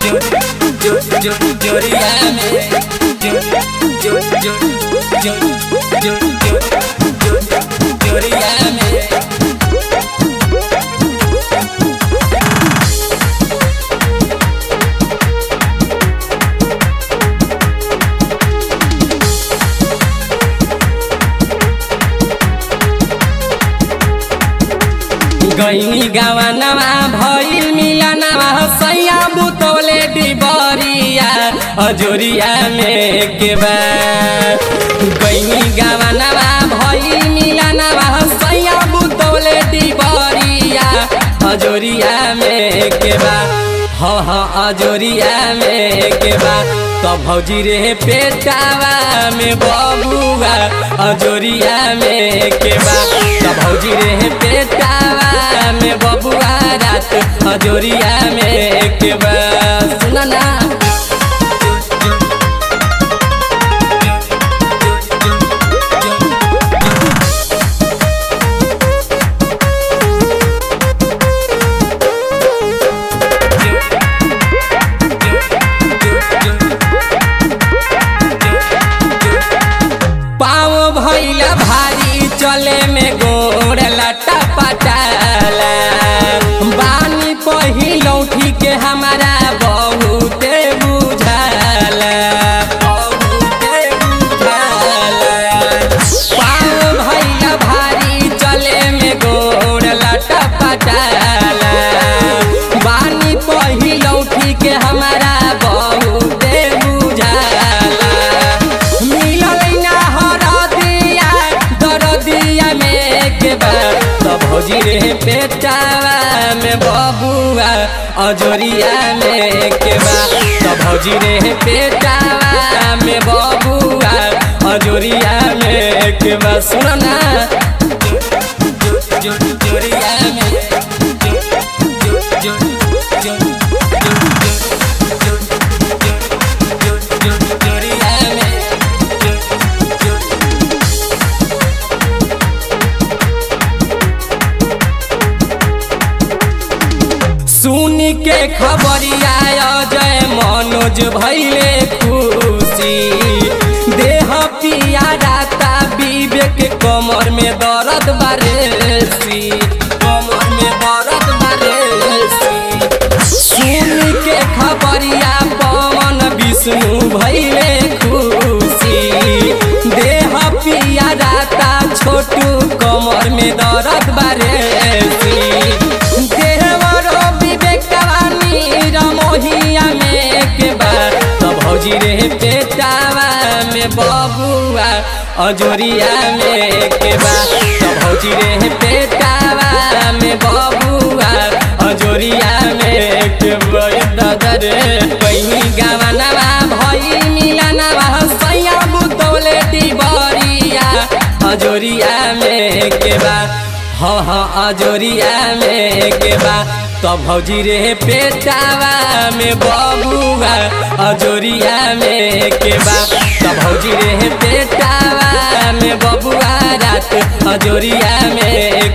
जो जो जो जोरिया में जो जो जो जो जो जो जो जोरिया में गईनी गवनवा भइल मिलनवा सैया बुतौले डिबरिया अजोरिया में के बा गईनी गवनवा भइल मिलनवा सैया बुतौले डिबरिया अजोरिया में के बा हाँ हाँ अजोरिया में के बा तो भौजी रे पेटावा में बबुआ अजोरिया में के बा तो भौजी रे पेटावा में बबुआ रात अजोरिया में के बा सुना ना पाँव भैला भारी चले में गोड़ लटा पटाला बानी पहिलौठी के हमारा बहुते बुझाला बहुते बुझाला पाँव भैला भारी चले में गोड़ लटा पटाला बानी पहिलौठी के हमारा बहुते बुझाला मिलल ना हरदिया दरदिया में के बा तो भौजी रे पेटावा में बबुआ अजोरिया में के बा तो भौजी रे पेटावा में बबुआ अजोरिया में के बा सुनो ना जो- जो- जोरिया में जो- जो- जो- जो- जो- जो- जो- जोरिया में जो- जो- सुनी के खबरिया अजय मनोज भैले खुशी देह पिया राता विवेक कमर में दर्द बारेसी कमर में दर्द बारेसी सुनी के खबरिया पवन विष्णु भैले खुशी देह पिया राता छोटू कमर में दर्द बारेसी देहवरो विवेकवानी रमोहिया में के बा तो भौजी रे पेटावा में बबुआ अजोरिया में के बा तो भौजी रे पेटावा में बबुआ अजोरिया में के बा दादा रे कहीं गावनवा भई मिलनवा सैया बुतौले डिबरिया अजोरिया में के बा हाँ हाँ अजोरिया में के बा तो भौजी रे पेटावा में बबुआ अजोरिया में के बा तो भौजी रे पेटावा में बबुआ रात अजोरिया में